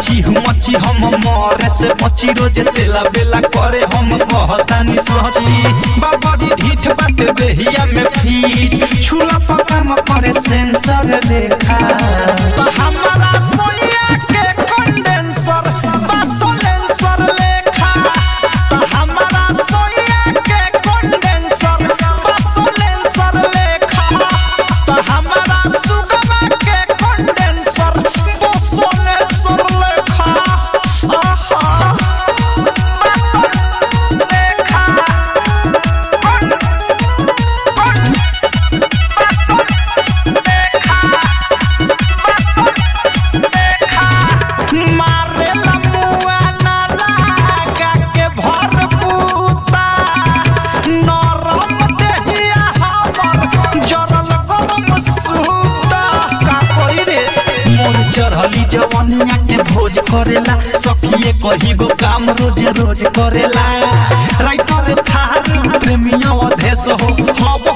मची मची हम मरे से बची रोज तेला बेला करे हम कहतानी सची बाबरी ढीठ बात देहिया में फीट छुला पकाम करे सेंसर लेखा तो हमारा सोनिया के कंडेंसर बासोलेंसर लेखा तो हमारा सोनिया के कंडेंसर बासोलेंसर लेखा तो हमारा सुगमा के कंडेंसर बासोलेंसर लेखा आहा लेखा मारेला मुआ ना लागा के भर पूता नरम देहिया हमर जरल गरम सूता का करी रे मोर चढ़ली जवनिया के भोज करेला सखिए कही गो काम रोज रोज करेला राइटर थार प्रेमिया अधेस हो हब